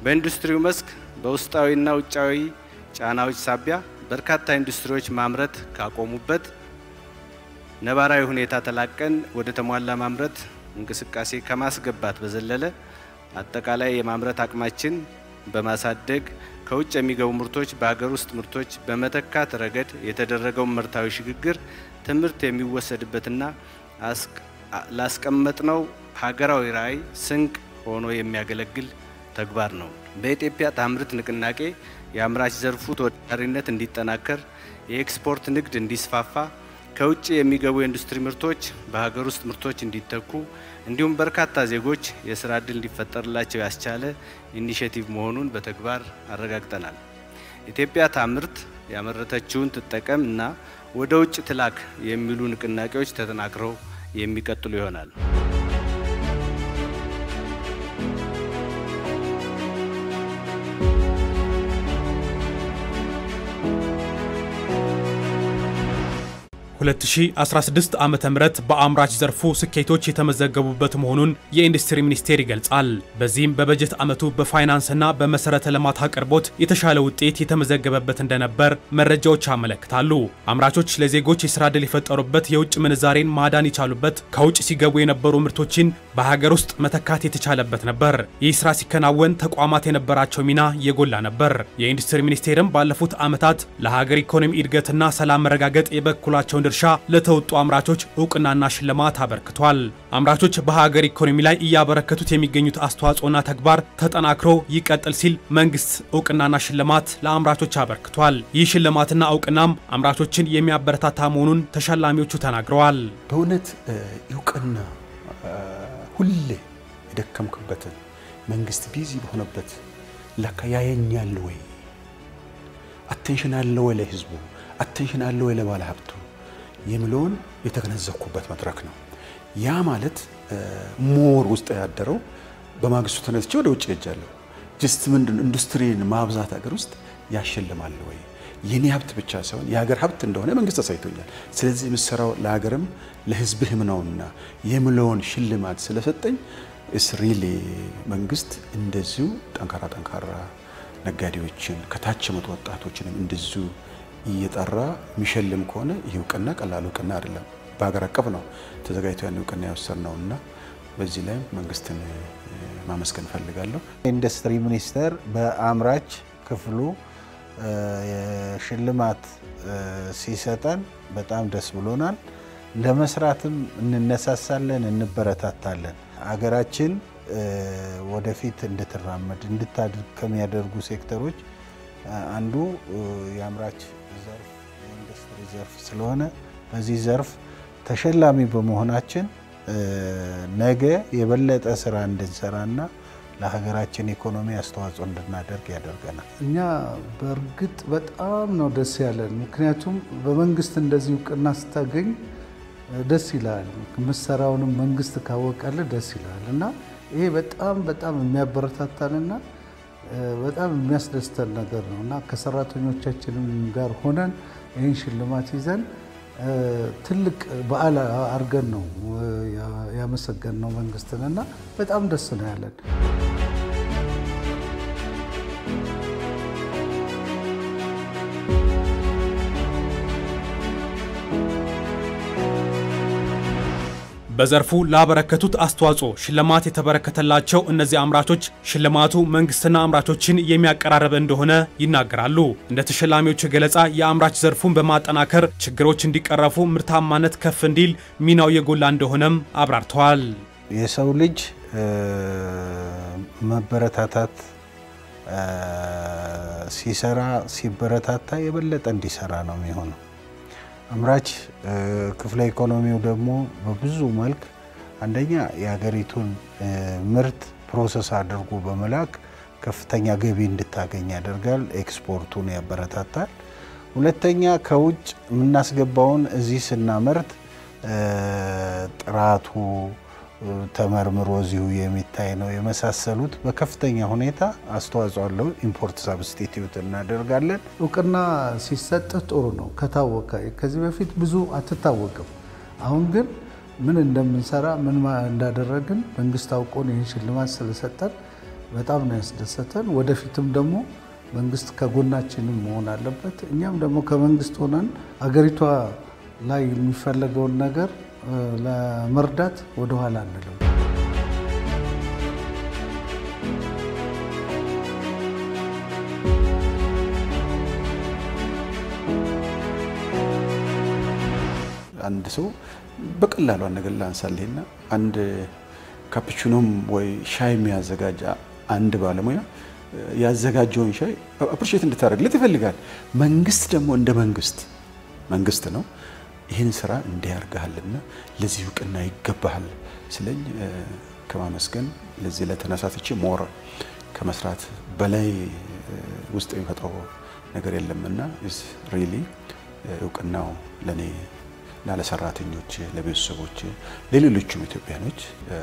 በኢንዱስትሪው መስክ በውስጣዊና ውጫዊ ጫናዎች ሳቢያ በርካታ ኢንዱስትሪዎች ማምረት ካቆሙበት ነባራዊ ሁኔታ ተላቀን ወደ ተሟላ ማምረት እንቅስቃሴ ከማስገባት በዘለለ አጠቃላይ የማምረት አቅማችን በማሳደግ ከውጭ የሚገቡ ምርቶች በሀገር ውስጥ ምርቶች በመተካት ረገድ የተደረገውን ምርታዊ ሽግግር ትምህርት የሚወሰድበትና ላስቀመጥነው ሀገራዊ ራዕይ ስንቅ ሆኖ የሚያገለግል ተግባር ነው። በኢትዮጵያ ታምርት ንቅናቄ የአምራች ዘርፉ ተወዳዳሪነት እንዲጠናከር፣ የኤክስፖርት ንግድ እንዲስፋፋ፣ ከውጭ የሚገቡ የኢንዱስትሪ ምርቶች በሀገር ውስጥ ምርቶች እንዲተኩ እንዲሁም በርካታ ዜጎች የስራ ዕድል እንዲፈጠርላቸው ያስቻለ ኢኒሼቲቭ መሆኑን በተግባር አረጋግጠናል። ኢትዮጵያ ታምርት ያመረተችውን ትጠቀም እና ወደ ውጭ ትላክ የሚሉ ንቅናቄዎች ተጠናክረው የሚቀጥሉ ይሆናል። ሁለት ሺ 16 ዓመተ ምህረት በአምራች ዘርፉ ስኬቶች የተመዘገቡበት መሆኑን የኢንዱስትሪ ሚኒስቴር ይገልጻል። በዚህም በበጀት ዓመቱ በፋይናንስና በመሰረተ ልማት አቅርቦት የተሻለ ውጤት የተመዘገበበት እንደነበር መረጃዎች ያመለክታሉ። አምራቾች ለዜጎች የስራ ዕድል የፈጠሩበት፣ የውጭ ምንዛሬን ማዳን የቻሉበት፣ ከውጭ ሲገቡ የነበሩ ምርቶችን በሀገር ውስጥ መተካት የተቻለበት ነበር። ይህ ስራ ሲከናወን ተቋማት የነበራቸው ሚና የጎላ ነበር። የኢንዱስትሪ ሚኒስቴርም ባለፉት ዓመታት ለሀገር ኢኮኖሚ እድገትና ሰላም መረጋገጥ የበኩላቸውን ድርሻ ለተወጡ አምራቾች እውቅናና ሽልማት አበርክቷል። አምራቾች በሀገር ኢኮኖሚ ላይ እያበረከቱት የሚገኙት አስተዋጽኦና ተግባር ተጠናክሮ ይቀጥል ሲል መንግስት እውቅናና ሽልማት ለአምራቾች አበርክቷል። ይህ ሽልማትና እውቅናም አምራቾችን የሚያበረታታ መሆኑን ተሸላሚዎቹ ተናግረዋል። በእውነት እውቅና ሁሌ የደከምክበትን መንግስት ቢዚ በሆነበት ለካ ያየኛል ወይ አቴንሽን አለ ወይ ለህዝቡ አቴንሽን አለ ወይ ለባለ ሀብቱ የሚለውን የተገነዘብኩበት መድረክ ነው። ያ ማለት ሞር ውስጥ ያደረው በማግስቱ ተነስቼ ወደ ውጭ ሄጃለሁ። ጅስት ምንድን ኢንዱስትሪን ማብዛት ሀገር ውስጥ ያሸልማል ወይ የኔ ሀብት ብቻ ሳይሆን የሀገር ሀብት እንደሆነ መንግስት አሳይቶኛል። ስለዚህ የምሰራው ለሀገርም ለህዝብህም ነውና የምለውን ሽልማት ስለሰጠኝ እስ ሪሊ መንግስት እንደዚሁ ጠንካራ ጠንካራ ነጋዴዎችን ከታች የመጡ ወጣቶችንም እንደዚሁ እየጠራ የሚሸልም ከሆነ ይህ እውቅና ቀላል እውቅና አይደለም። በሀገር አቀፍ ነው ተዘጋጅቶ ያን እውቅና የወሰድ ነው እና በዚህ ላይም መንግስትን ማመስገን እፈልጋለሁ። ኢንዱስትሪ ሚኒስቴር በአምራች ክፍሉ ሽልማት ሲሰጠን በጣም ደስ ብሎናል። ለመስራትም እንነሳሳለን፣ እንበረታታለን። አገራችን ወደፊት እንድትራመድ እንድታድግ ከሚያደርጉ ሴክተሮች አንዱ የአምራች ዘርፍ የኢንዱስትሪ ዘርፍ ስለሆነ በዚህ ዘርፍ ተሸላሚ በመሆናችን ነገ የበለጠ ስራ እንድንሰራና ለሀገራችን ኢኮኖሚ አስተዋጽኦ እንድናደርግ ያደርገናል። እኛ በእርግጥ በጣም ነው ደስ ያለን። ምክንያቱም በመንግስት እንደዚህ እውቅና ስታገኝ ደስ ይላል። ምሰራውንም መንግስት ካወቀልህ ደስ ይላል እና ይሄ በጣም በጣም የሚያበረታታንና በጣም የሚያስደስተን ነገር ነው እና ከሰራተኞቻችንም ጋር ሆነን ይህን ሽልማት ይዘን ትልቅ በዓል አድርገን ነው ያመሰገን ነው መንግስትን እና በጣም ደስ ነው ያለን። በዘርፉ ላበረከቱት አስተዋጽኦ ሽልማት የተበረከተላቸው እነዚህ አምራቾች ሽልማቱ መንግስትና አምራቾችን የሚያቀራርብ እንደሆነ ይናገራሉ። እንደ ተሸላሚዎቹ ገለጻ የአምራች ዘርፉን በማጠናከር ችግሮች እንዲቀረፉ፣ ምርታማነት ከፍ እንዲል ሚናው የጎላ እንደሆነም አብራርተዋል። የሰው ልጅ መበረታታት ሲሰራ ሲበረታታ የበለጠ እንዲሰራ ነው የሚሆነው። አምራች ክፍለ ኢኮኖሚው ደግሞ በብዙ መልክ አንደኛ የሀገሪቱን ምርት ፕሮሰስ አድርጎ በመላክ ከፍተኛ ገቢ እንድታገኝ ያደርጋል። ኤክስፖርቱን ያበረታታል። ሁለተኛ ከውጭ የምናስገባውን እዚህ ስናመርት ጥራቱ ተመርምሮ እዚሁ የሚታይ ነው የመሳሰሉት በከፍተኛ ሁኔታ አስተዋጽኦ አለው። ኢምፖርት ሳብስቲቲዩት እናደርጋለን። እውቅና ሲሰጥ ጥሩ ነው ከታወቀ። ከዚህ በፊት ብዙ አትታወቅም። አሁን ግን ምን እንደምንሰራ ምን እንዳደረግን መንግስት አውቆን ይህን ሽልማት ስለሰጠን በጣም ነው ያስደሰተን። ወደፊትም ደግሞ መንግስት ከጎናችንም መሆን አለበት። እኛም ደግሞ ከመንግስት ሆነን አገሪቷ ላይ የሚፈለገውን ነገር ለመርዳት ወደኋላ አንልም። አንድ ሰው በቀላሉ ነገር ላንሳልህና አንድ ካፕቹኖም ወይ ሻይ የሚያዘጋጅ አንድ ባለሙያ ያዘጋጀውን ሻይ አፕሪሼት እንድታደርግለት ይፈልጋል። መንግስት ደግሞ እንደ መንግስት መንግስት ነው ይህን ስራ እንዲያርግሃልና ለዚህ እውቅና ይገባሃል ስለኝ ከማመስገን ለዚህ ለተነሳትቼ ሞር ከመስራት በላይ ውስጥ የሚፈጥረው ነገር የለምና ኢዝ ሪሊ እውቅናው ለእኔ እና ለሰራተኞች፣ ለቤተሰቦች፣ ለሌሎቹም ኢትዮጵያኖች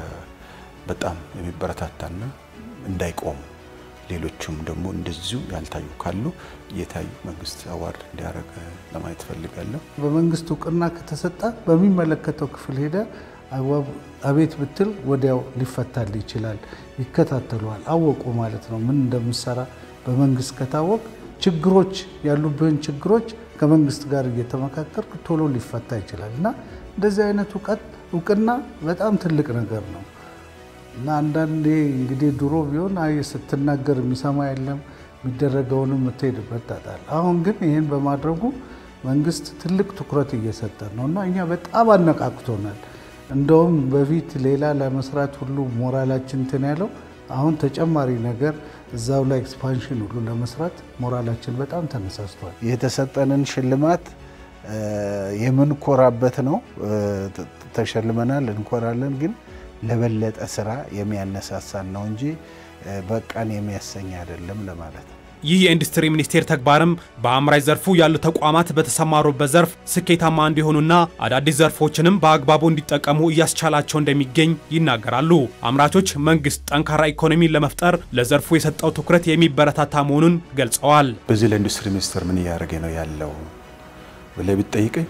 በጣም የሚበረታታና እንዳይቆሙ ሌሎቹም ደግሞ እንደዚሁ ያልታዩ ካሉ የታዩ መንግስት አዋርድ እንዲያደርግ ለማየት እፈልጋለሁ። በመንግስት እውቅና ከተሰጠ በሚመለከተው ክፍል ሄደ አቤት ብትል ወዲያው ሊፈታል ይችላል። ይከታተሏል። አወቁ ማለት ነው ምን እንደምሰራ በመንግስት ከታወቅ ችግሮች ያሉብህን ችግሮች ከመንግስት ጋር እየተመካከር ቶሎ ሊፈታ ይችላል እና እንደዚህ አይነት እውቀት እውቅና በጣም ትልቅ ነገር ነው እና አንዳንዴ እንግዲህ ድሮ ቢሆን አይ ስትናገር የሚሰማ የለም የሚደረገውንም የምትሄድበት ጣጣል። አሁን ግን ይህን በማድረጉ መንግስት ትልቅ ትኩረት እየሰጠ ነው እና እኛ በጣም አነቃቅቶናል። እንደውም በፊት ሌላ ለመስራት ሁሉ ሞራላችን እንትን ያለው አሁን ተጨማሪ ነገር እዛው ላይ ኤክስፓንሽን ሁሉ ለመስራት ሞራላችን በጣም ተነሳስቷል። የተሰጠንን ሽልማት የምንኮራበት ነው። ተሸልመናል፣ እንኮራለን። ግን ለበለጠ ስራ የሚያነሳሳን ነው እንጂ በቃን የሚያሰኝ አይደለም ለማለት ነው። ይህ የኢንዱስትሪ ሚኒስቴር ተግባርም በአምራች ዘርፉ ያሉ ተቋማት በተሰማሩበት ዘርፍ ስኬታማ እንዲሆኑና አዳዲስ ዘርፎችንም በአግባቡ እንዲጠቀሙ እያስቻላቸው እንደሚገኝ ይናገራሉ። አምራቾች መንግስት ጠንካራ ኢኮኖሚን ለመፍጠር ለዘርፉ የሰጠው ትኩረት የሚበረታታ መሆኑን ገልጸዋል። በዚህ ለኢንዱስትሪ ሚኒስቴር ምን እያደረገ ነው ያለው ብለህ ብትጠይቀኝ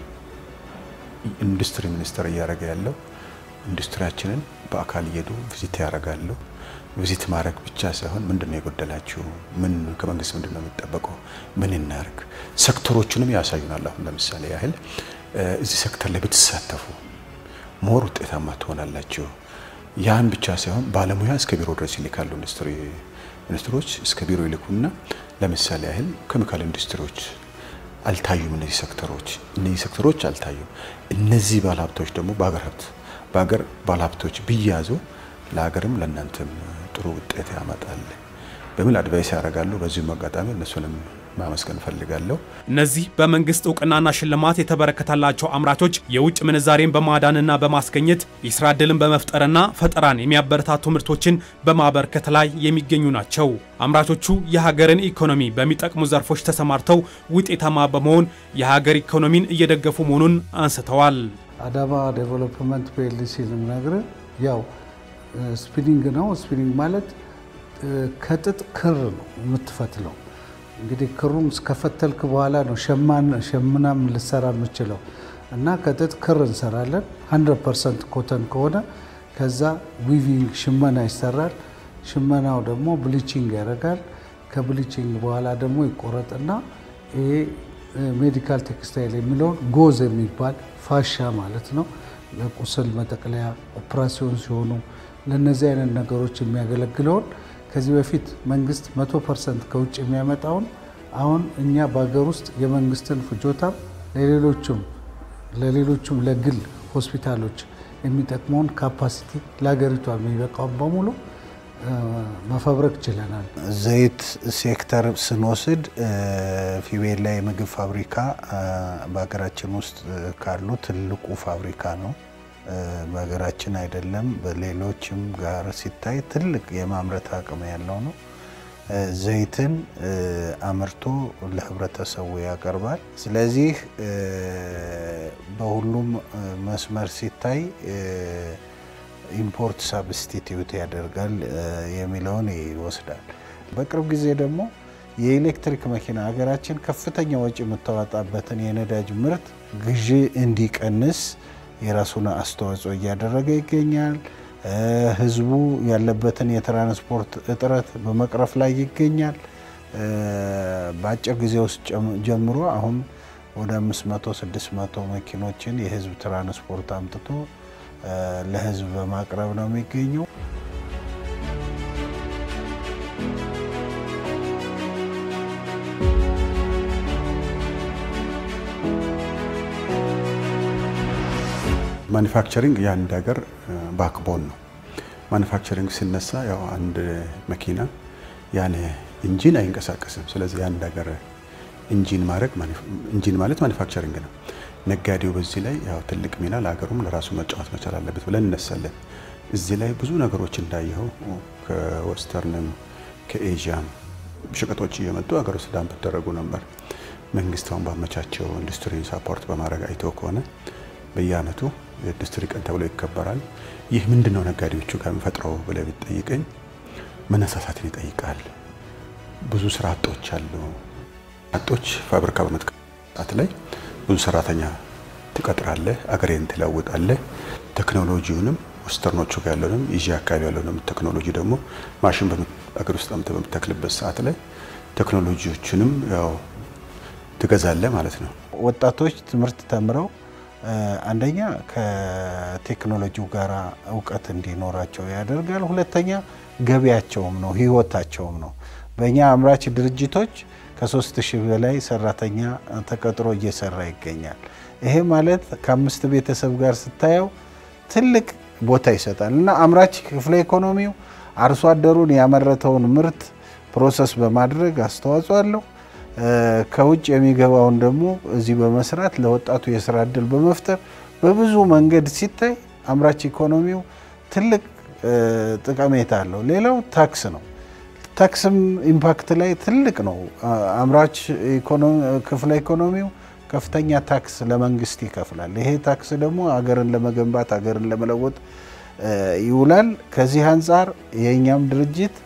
ኢንዱስትሪ ሚኒስቴር እያደረገ ያለው ኢንዱስትሪያችንን በአካል እየሄዱ ቪዚት ያደርጋሉ። ቪዚት ማድረግ ብቻ ሳይሆን ምንድን ነው የጎደላችሁ፣ ምን ከመንግስት ምንድን ነው የሚጠበቀው፣ ምን እናርግ፣ ሴክተሮቹንም ያሳዩናል። አሁን ለምሳሌ ያህል እዚህ ሴክተር ላይ ብትሳተፉ ሞር ውጤታማ ትሆናላችሁ። ያን ብቻ ሳይሆን ባለሙያ እስከ ቢሮ ድረስ ይልካሉ። ኢንዱስትሪ ሚኒስትሮች እስከ ቢሮ ይልኩና ለምሳሌ ያህል ኬሚካል ኢንዱስትሪዎች አልታዩም። እነዚህ ሴክተሮች እነዚህ ሴክተሮች አልታዩም። እነዚህ ባለሀብቶች ደግሞ በሀገር ሀብት በሀገር ባለሀብቶች ቢያዙ ለሀገርም ለእናንተም ጥሩ ውጤት ያመጣል በሚል አድቫይስ ያደርጋሉ። በዚሁም አጋጣሚ እነሱንም ማመስገን እፈልጋለሁ። እነዚህ በመንግስት እውቅናና ሽልማት የተበረከተላቸው አምራቾች የውጭ ምንዛሬን በማዳንና በማስገኘት የስራ ዕድልን በመፍጠርና ፈጠራን የሚያበረታቱ ምርቶችን በማበርከት ላይ የሚገኙ ናቸው። አምራቾቹ የሀገርን ኢኮኖሚ በሚጠቅሙ ዘርፎች ተሰማርተው ውጤታማ በመሆን የሀገር ኢኮኖሚን እየደገፉ መሆኑን አንስተዋል። አዳማ ዴቨሎፕመንት ፒኤልሲ ልነግርህ ያው ስፒኒንግ ነው። ስፒኒንግ ማለት ከጥጥ ክር ነው የምትፈትለው። እንግዲህ ክሩን እስከፈተልክ በኋላ ነው ሸምናም ልሰራ የምችለው እና ከጥጥ ክር እንሰራለን። 100 ፐርሰንት ኮተን ከሆነ ከዛ ዊቪንግ ሽመና ይሰራል። ሽመናው ደግሞ ብሊቺንግ ያደርጋል። ከብሊቺንግ በኋላ ደግሞ ይቆረጥና ይሄ ሜዲካል ቴክስታይል የሚለውን ጎዝ የሚባል ፋሻ ማለት ነው ለቁስል መጠቅለያ ኦፕራሲዮን ሲሆኑ ለእነዚህ አይነት ነገሮች የሚያገለግለውን ከዚህ በፊት መንግስት መቶ ፐርሰንት ከውጭ የሚያመጣውን አሁን እኛ በሀገር ውስጥ የመንግስትን ፍጆታም ለሌሎቹም ለሌሎቹም ለግል ሆስፒታሎች የሚጠቅመውን ካፓሲቲ ለሀገሪቷ የሚበቃውን በሙሉ መፈብረክ ችለናል። ዘይት ሴክተር ስንወስድ ፊቤላ የምግብ ፋብሪካ በሀገራችን ውስጥ ካሉ ትልቁ ፋብሪካ ነው። በሀገራችን አይደለም በሌሎችም ጋር ሲታይ ትልቅ የማምረት አቅም ያለው ነው። ዘይትን አምርቶ ለህብረተሰቡ ያቀርባል። ስለዚህ በሁሉም መስመር ሲታይ ኢምፖርት ሳብስቲቲዩት ያደርጋል የሚለውን ይወስዳል። በቅርብ ጊዜ ደግሞ የኤሌክትሪክ መኪና ሀገራችን ከፍተኛ ወጪ የምታወጣበትን የነዳጅ ምርት ግዢ እንዲቀንስ የራሱን አስተዋጽኦ እያደረገ ይገኛል። ህዝቡ ያለበትን የትራንስፖርት እጥረት በመቅረፍ ላይ ይገኛል። በአጭር ጊዜ ውስጥ ጀምሮ አሁን ወደ 500 600 መኪኖችን የህዝብ ትራንስፖርት አምጥቶ ለህዝብ በማቅረብ ነው የሚገኘው። ማኒፋክቸሪንግ የአንድ ሀገር ባክቦን ነው። ማኒፋክቸሪንግ ሲነሳ ያው አንድ መኪና ያለ ኢንጂን አይንቀሳቀስም። ስለዚህ የአንድ ሀገር ኢንጂን ማድረግ ኢንጂን ማለት ማኒፋክቸሪንግ ነው። ነጋዴው በዚህ ላይ ያው ትልቅ ሚና ለሀገሩም ለራሱ መጫወት መቻል አለበት ብለን እነሳለን። እዚህ ላይ ብዙ ነገሮች እንዳየኸው ከወስተርንም ከኤዥያም ሸቀጦች እየመጡ ሀገር ውስጥ ዳምፕ ይደረጉ ነበር። መንግስት አሁን ባመቻቸው ኢንዱስትሪ ሳፖርት በማድረግ አይተው ከሆነ በየአመቱ የኢንዱስትሪ ቀን ተብሎ ይከበራል። ይህ ምንድን ነው ነጋዴዎቹ ጋር የሚፈጥረው ብለህ ብትጠይቀኝ መነሳሳትን ይጠይቃል። ብዙ ስራ አጦች አሉ። አጦች ፋብሪካ በመትከት ላይ ብዙ ሰራተኛ ትቀጥራለህ፣ አገሬን ትለውጣለህ። ቴክኖሎጂውንም ወስተርኖቹ ጋር ያለውንም ይዤ አካባቢ ያለውንም ቴክኖሎጂ ደግሞ ማሽን አገር ውስጥ አምጥተህ በምትተክልበት ሰዓት ላይ ቴክኖሎጂዎችንም ያው ትገዛለህ ማለት ነው። ወጣቶች ትምህርት ተምረው አንደኛ ከቴክኖሎጂው ጋር እውቀት እንዲኖራቸው ያደርጋል። ሁለተኛ ገቢያቸውም ነው፣ ህይወታቸውም ነው። በእኛ አምራች ድርጅቶች ከሶስት ሺህ በላይ ሰራተኛ ተቀጥሮ እየሰራ ይገኛል። ይሄ ማለት ከአምስት ቤተሰብ ጋር ስታየው ትልቅ ቦታ ይሰጣል እና አምራች ክፍለ ኢኮኖሚው አርሶ አደሩን ያመረተውን ምርት ፕሮሰስ በማድረግ አስተዋጽኦ አለው። ከውጭ የሚገባውን ደግሞ እዚህ በመስራት ለወጣቱ የስራ እድል በመፍጠር በብዙ መንገድ ሲታይ አምራች ኢኮኖሚው ትልቅ ጠቀሜታ አለው። ሌላው ታክስ ነው። ታክስም ኢምፓክት ላይ ትልቅ ነው። አምራች ክፍለ ኢኮኖሚው ከፍተኛ ታክስ ለመንግስት ይከፍላል። ይሄ ታክስ ደግሞ ሀገርን ለመገንባት ሀገርን ለመለወጥ ይውላል። ከዚህ አንጻር የእኛም ድርጅት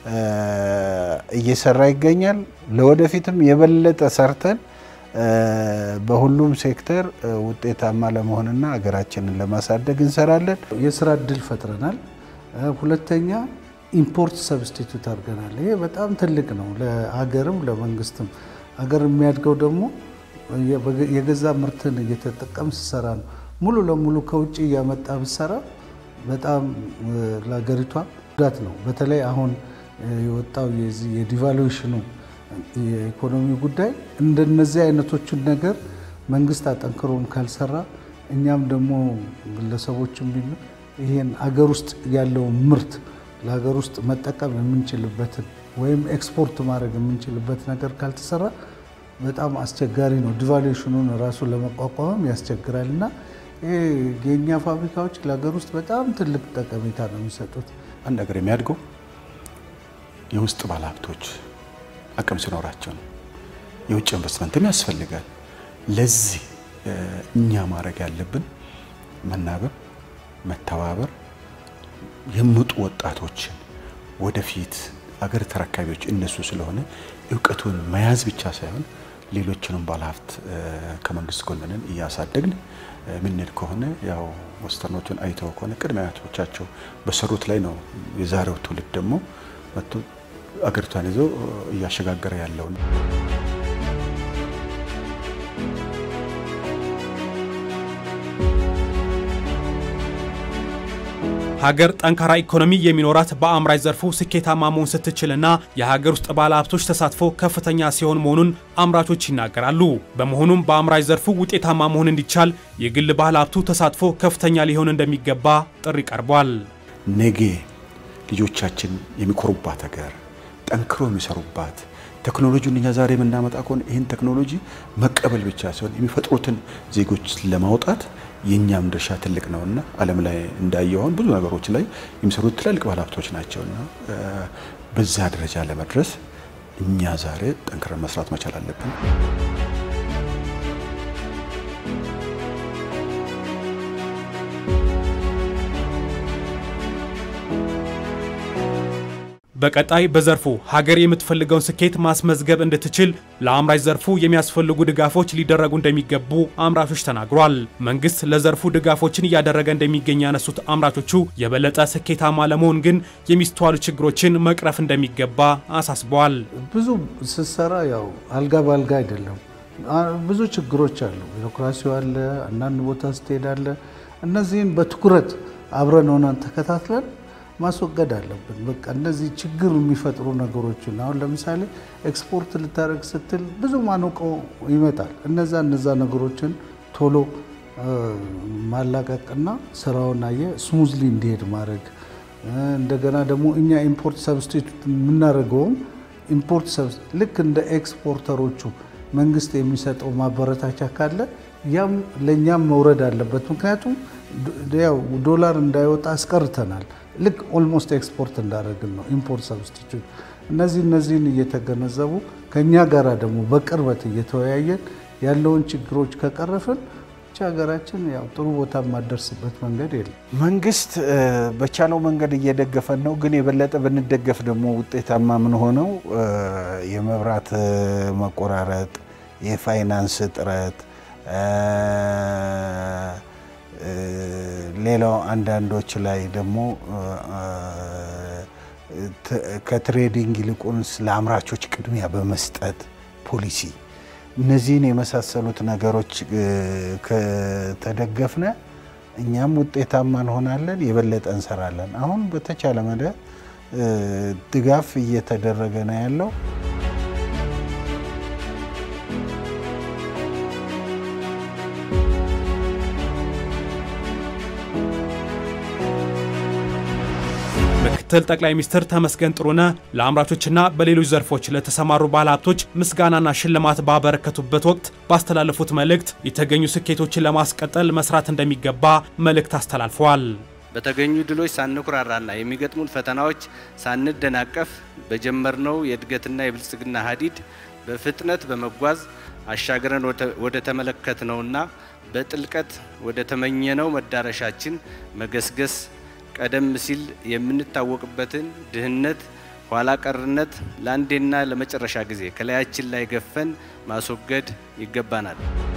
እየሰራ ይገኛል። ለወደፊትም የበለጠ ሰርተን በሁሉም ሴክተር ውጤታማ ለመሆንና ሀገራችንን ለማሳደግ እንሰራለን። የስራ እድል ፈጥረናል። ሁለተኛ ኢምፖርት ሰብስቲቱት አድርገናል። ይሄ በጣም ትልቅ ነው ለሀገርም ለመንግስትም። ሀገር የሚያድገው ደግሞ የገዛ ምርትን እየተጠቀም ስሰራ ነው። ሙሉ ለሙሉ ከውጭ እያመጣ ብሰራ በጣም ለሀገሪቷ ጉዳት ነው። በተለይ አሁን የወጣው የዚህ የዲቫሉዌሽኑ የኢኮኖሚ ጉዳይ እንደነዚህ አይነቶቹን ነገር መንግስት አጠንክሮም ካልሰራ እኛም ደግሞ ግለሰቦችም ቢሆን ይሄን አገር ውስጥ ያለውን ምርት ለሀገር ውስጥ መጠቀም የምንችልበትን ወይም ኤክስፖርት ማድረግ የምንችልበት ነገር ካልተሰራ በጣም አስቸጋሪ ነው። ዲቫሉዌሽኑን ራሱ ለመቋቋምም ያስቸግራል እና ይሄ የእኛ ፋብሪካዎች ለሀገር ውስጥ በጣም ትልቅ ጠቀሜታ ነው የሚሰጡት። አንድ ሀገር የሚያድገው የውስጥ ባለሀብቶች አቅም ሲኖራቸው ነው። የውጭ ኢንቨስትመንትም ያስፈልጋል። ለዚህ እኛ ማድረግ ያለብን መናበብ፣ መተባበር፣ የምጡ ወጣቶችን ወደፊት አገር ተረካቢዎች እነሱ ስለሆነ እውቀቱን መያዝ ብቻ ሳይሆን ሌሎችንም ባለሀብት ከመንግስት ጎንንን እያሳደግን ምንሄድ ከሆነ ያው ወስተርኖቹን አይተው ከሆነ ቅድመ አያቶቻቸው በሰሩት ላይ ነው የዛሬው ትውልድ ደግሞ መጥቶ አገሪቷን ይዞ እያሸጋገረ ያለው ነው። ሀገር ጠንካራ ኢኮኖሚ የሚኖራት በአምራች ዘርፉ ስኬታማ መሆን ስትችልና የሀገር ውስጥ ባለሀብቶች ተሳትፎ ከፍተኛ ሲሆን መሆኑን አምራቾች ይናገራሉ። በመሆኑም በአምራች ዘርፉ ውጤታማ መሆን እንዲቻል የግል ባለሀብቱ ተሳትፎ ከፍተኛ ሊሆን እንደሚገባ ጥሪ ቀርቧል። ነገ ልጆቻችን የሚኮሩባት ሀገር ጠንክሮ የሚሰሩባት ቴክኖሎጂውን እኛ ዛሬ የምናመጣ ከሆነ ይህን ቴክኖሎጂ መቀበል ብቻ ሲሆን የሚፈጥሩትን ዜጎች ለማውጣት የእኛም ድርሻ ትልቅ ነውና ዓለም ላይ እንዳየሆን ብዙ ነገሮች ላይ የሚሰሩት ትላልቅ ባለሀብቶች ናቸውና በዛ ደረጃ ለመድረስ እኛ ዛሬ ጠንክረን መስራት መቻል አለብን። በቀጣይ በዘርፉ ሀገር የምትፈልገውን ስኬት ማስመዝገብ እንድትችል ለአምራች ዘርፉ የሚያስፈልጉ ድጋፎች ሊደረጉ እንደሚገቡ አምራቾች ተናግሯል። መንግስት ለዘርፉ ድጋፎችን እያደረገ እንደሚገኝ ያነሱት አምራቾቹ የበለጠ ስኬታማ ለመሆን ግን የሚስተዋሉ ችግሮችን መቅረፍ እንደሚገባ አሳስበዋል። ብዙ ስትሰራ ያው አልጋ በአልጋ አይደለም። ብዙ ችግሮች አሉ። ቢሮክራሲው አለ፣ አንዳንድ ቦታ ስትሄዳለ። እነዚህን በትኩረት አብረን ሆነን ተከታትለን ማስወገድ አለብን። በቃ እነዚህ ችግር የሚፈጥሩ ነገሮችን አሁን ለምሳሌ ኤክስፖርት ልታደርግ ስትል ብዙ ማነቆ ይመጣል። እነዛ እነዛ ነገሮችን ቶሎ ማላቀቅና ስራውን አየ ስሙዝሊ እንዲሄድ ማድረግ እንደገና ደግሞ እኛ ኢምፖርት ሰብስቲቱት የምናደርገውም ኢምፖርት ልክ እንደ ኤክስፖርተሮቹ መንግስት የሚሰጠው ማበረታቻ ካለ ያም ለእኛም መውረድ አለበት። ምክንያቱም ያው ዶላር እንዳይወጣ አስቀርተናል። ልክ ኦልሞስት ኤክስፖርት እንዳደረግን ነው ኢምፖርት ሰብስቲቱት። እነዚህ እነዚህን እየተገነዘቡ ከእኛ ጋራ ደግሞ በቅርበት እየተወያየን ያለውን ችግሮች ከቀረፍን ብቻ ሀገራችን ያው ጥሩ ቦታ የማደርስበት መንገድ የለም። መንግስት በቻለው መንገድ እየደገፈን ነው። ግን የበለጠ ብንደገፍ ደግሞ ውጤታማ ምን ሆነው የመብራት መቆራረጥ፣ የፋይናንስ እጥረት፣ ሌላው አንዳንዶች ላይ ደግሞ ከትሬዲንግ ይልቁንስ ለአምራቾች ቅድሚያ በመስጠት ፖሊሲ እነዚህን የመሳሰሉት ነገሮች ከተደገፍነ እኛም ውጤታማ እንሆናለን፣ የበለጠ እንሰራለን። አሁን በተቻለ መደ ድጋፍ እየተደረገ ነው ያለው። ምክትል ጠቅላይ ሚኒስትር ተመስገን ጥሩነህ ለአምራቾችና በሌሎች ዘርፎች ለተሰማሩ ባለሀብቶች ምስጋናና ሽልማት ባበረከቱበት ወቅት ባስተላለፉት መልእክት የተገኙ ስኬቶችን ለማስቀጠል መስራት እንደሚገባ መልእክት አስተላልፈዋል። በተገኙ ድሎች ሳንኩራራና የሚገጥሙን ፈተናዎች ሳንደናቀፍ በጀመርነው የእድገትና የብልጽግና ሀዲድ በፍጥነት በመጓዝ አሻግረን ወደ ተመለከትነውና በጥልቀት ወደ ተመኘነው መዳረሻችን መገስገስ ቀደም ሲል የምንታወቅበትን ድህነት፣ ኋላ ቀርነት ለአንዴና ለመጨረሻ ጊዜ ከላያችን ላይ ገፈን ማስወገድ ይገባናል።